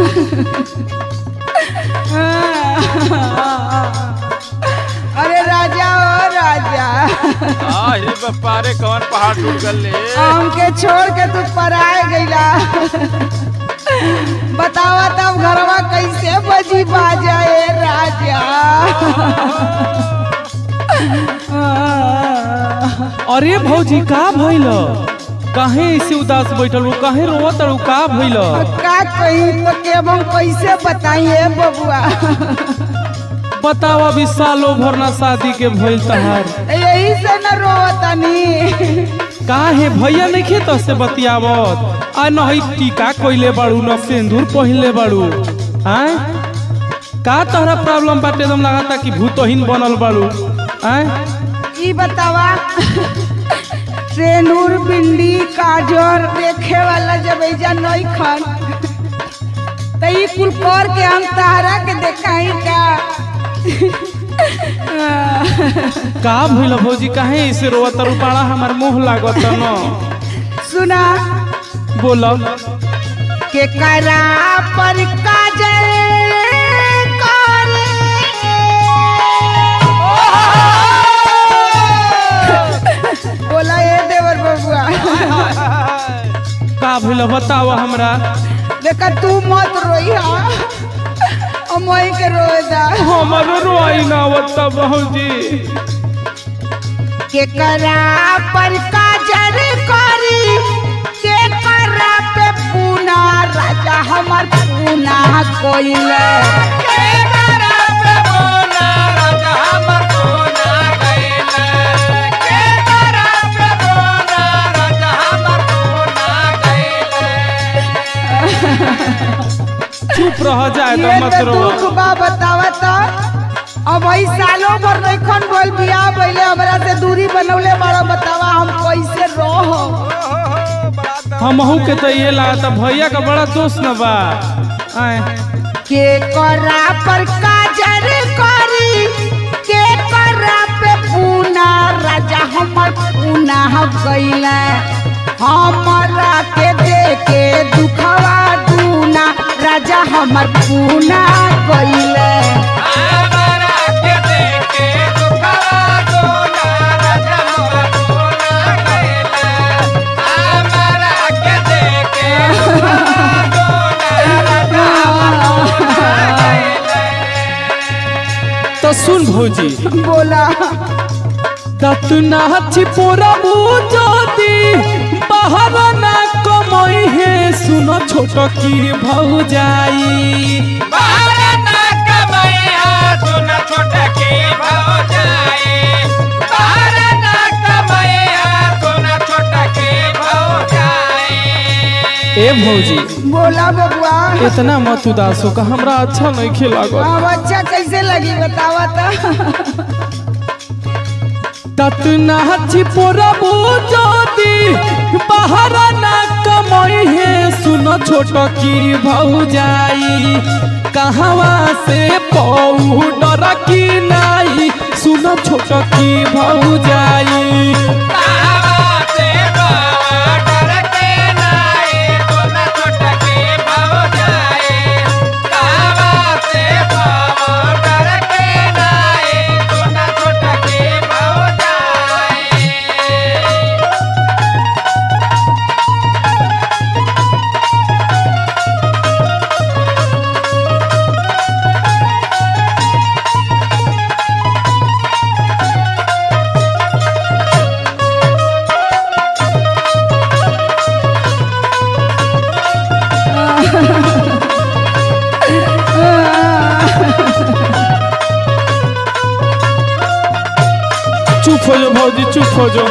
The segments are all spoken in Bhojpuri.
अरे राजा ओ राजा आ हे बप्पारे कौन पहाड़ टूट गल ले हमके छोड़ के तू पराए गईला बतावा तब घरवा कैसे बजी बाजा ए राजा अरे भौजी का भइल काहे ऐसे उदास बैठल हो काहे रोवत हो का भइल का कहीं तो के हम कैसे बताइए बबुआ बताओ अभी सालों भर ना शादी के भइल तहार यही से न रोवतनी काहे भैया नहीं खेत से बतियावत आ नहीं टीका कोइले बाड़ू न सिंदूर पहिनले बाड़ू आय का तोहरा प्रॉब्लम बाटे एकदम लगाता कि भूतहीन बनल बाड़ू आय ई बतावा ट्रेनूर बिंदी काजर देखे वाला जब ऐजा नहीं खन तो ई कुल कर के हम तारा के देखाई का का भइल भौजी काहे ऐसे रोवत रुपाड़ा हमार मुंह लागत न सुना बोल के करा पर काजल करे। बोला ये देवर बबुआ का भइल बताओ हमरा देखा तू मत रोई हा अमई के रोए दा हमरो रोई ना आवत भौजी के करा पर काजल करी के करा पे पूना राजा हमर पूना कोइले चुप रह जाए तो ये मत तो रो दुख बा बतावा त अब भाई सालों भर नइखन बोल बियाह पहले हमरा से दूरी बनौले बड़ा बतावा हम कैसे रह हमहू के तो ये लागता भैया का बड़ा दोस्त न बा आय के करा पर काजर करी के करा पे पूना राजा हमर पूना गईले हमरा के देखे दुखवा दूना राजा हमर पूना गईले तो सुन भौजी बोला तत ना छिपोरा बुझोती बाहर ना कमई है सुनो छोट की भौजाई ए भौजी बोला बबुआ इतना मत उदास हो का हमरा अच्छा नहीं खिलागत अब अच्छा कैसे लगी बतावा तो तत ना छिपोरा बुझोती बाहर ना कमई है सुनो छोट की भौजाई कहवा से पाउडर की नाई सुनो छोट की भौजाई चुप हो जाओ भौजी चुप हो जाओ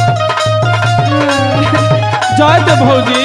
जाए दे भौजी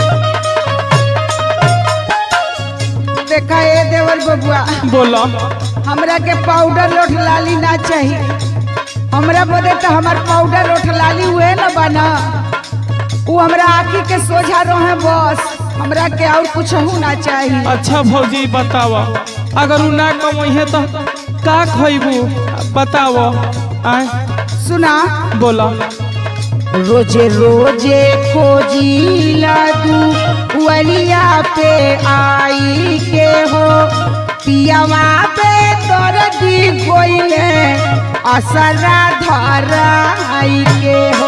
देखा ए देवर बबुआ बोला हमरा के पाउडर लोठ लाली ना चाहिए हमरा बदे तो हमार पाउडर लोठ लाली हुए न बना वो हमरा आँखी के सोझा रहे बस हमरा के और कुछ ना चाहिए अच्छा भौजी बतावा अगर उ ना कमई है तो का खइबू बताओ आय सुना बोला रोजे रोजे खोजिला तू वलिया पे आई के हो पियावा पे तोर दी गोइले असरा धराई के हो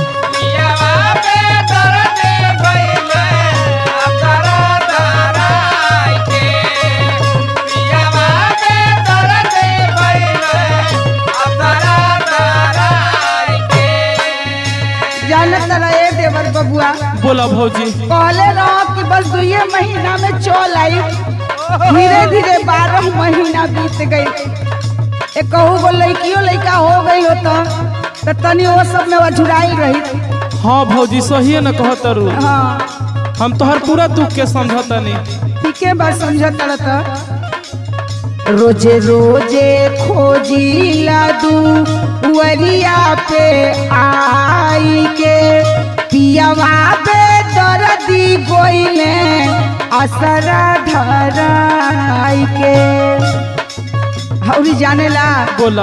जानत रहे देवर बबुआ बोला भौजी कहले रहो कि बस दुए महीना में चल आई धीरे धीरे बारह महीना बीत गई एक कहू गो लड़कियों लड़का हो गई हो तो तो तनी वो सब में अझुराई रही हाँ भौजी सही न कहत रू हाँ हम तोहर पूरा दुख के समझतनी ठीके बात समझत रहता रोजे रोजे खोजिला दू वरिया पे आई के पियावा पे दर्दी गोइले असरा धराई के हौरी जानेला बोला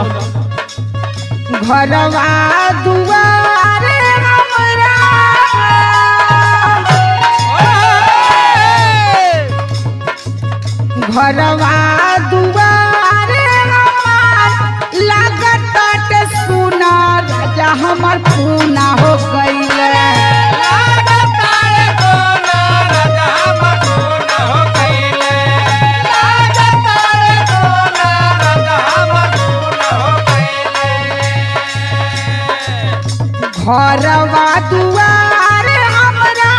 घरवा दुआरे हमरा घरवा दुआरे हमार लागत सुना राजा हमर पूना हो गईले घरवा दुआरे हमरा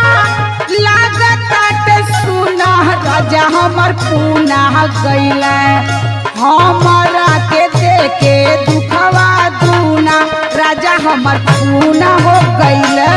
लागत सुना राजा हमर पूना गईले हमरा के देखे दुखवा दूना राजा हमर पूना हो गईले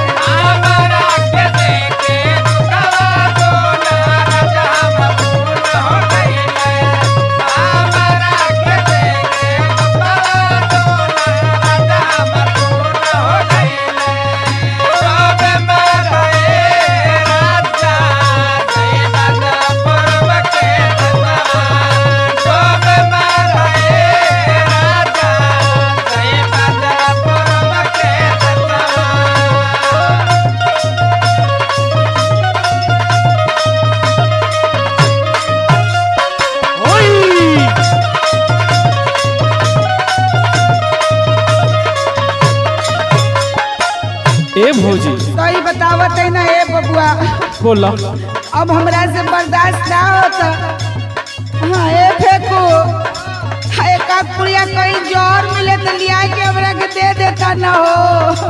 ए भौजी सही बतावत है ना ए बबुआ बोला अब हमरा से बर्दाश्त ना होता हाँ ए फेंको हाँ, एक आध पुड़िया कहीं जोर मिले तो लिया के हमरा के दे देता ना हो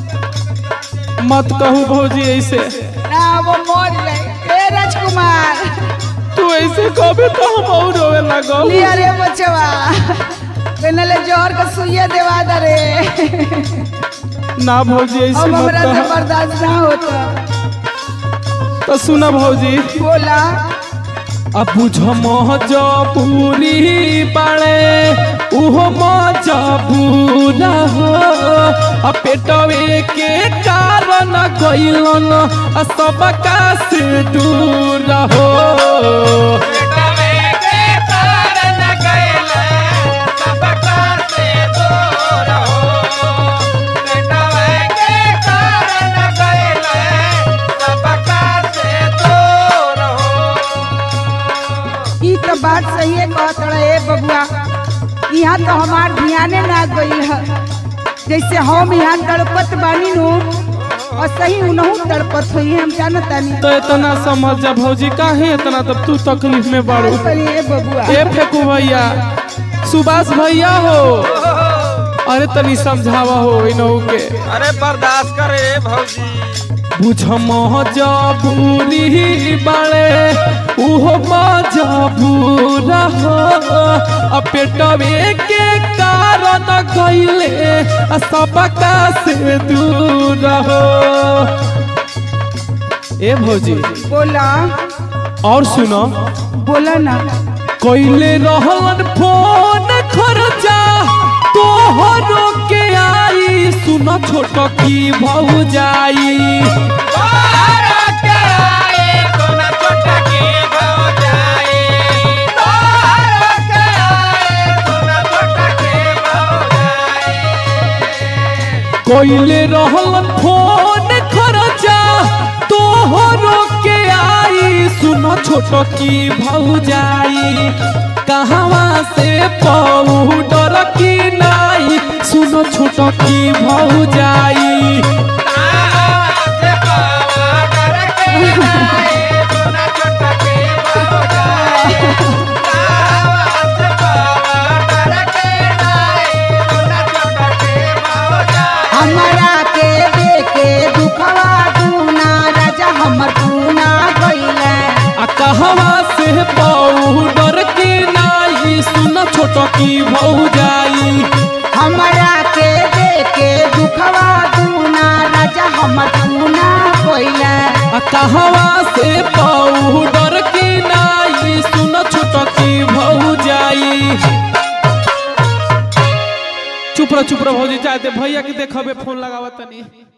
मत कहू भौजी ऐसे ना वो मर जाए ए राजकुमार तू ऐसे कहबे तो हम और रोवे लगो लिया रे बचवा पहले जोर का सुइया देवा दे रे ना भौजी ऐसे अब मत हमरा से कह बर्दाश्त ना होता तो सुना भौजी बोला अब बुझ मजबूरी बाड़े उहो मजबूरा हो आ पेटवे के कारण गइलन आ सबका से दूर हो ई तो बात सही है कहत रहे ए बबुआ यहाँ तो हमार ध्याने ना गई है जैसे हम यहाँ तड़पत बानी नु और सही उनहू तड़पत हुई हम जानत तानी तो इतना समझ जा भौजी काहे इतना तब तू तकलीफ में बाड़ू बोली ए बबुआ ए फेकू भैया सुभाष भैया हो अरे तनी समझावा हो इनहू के अरे बर्दाश्त करे भौजी बुझ मजबूरी बाड़े उहो मजबूरा हो आ पेटवे के कारण गइले आ सबका से दूर हो ए भौजी बोला और सुनो बोला ना कइले रहलन फोन खर्चा तोहरो के आई सुनो छोट की भौजाई कोइले रहलन फोन खर्चा तोहरो के आई सुनो छोटो की भौजाई कहवा से पाउडर की नाई सुनो छोटो की भौजाई हमरा के देखे दुखवा दूना राजा हमर पूना गइले आ कहवा से पाउडर की नाई सुनो छोटो की भौजाई हमरा के देखे दुखवा दूना राजा हमर पूना गइले आ कहवा से पाउडर की नाई सुनो छोटो की भौजाई चुप रह चुप रह भौजी चाहते भैया के देखबे फोन लगावत तनी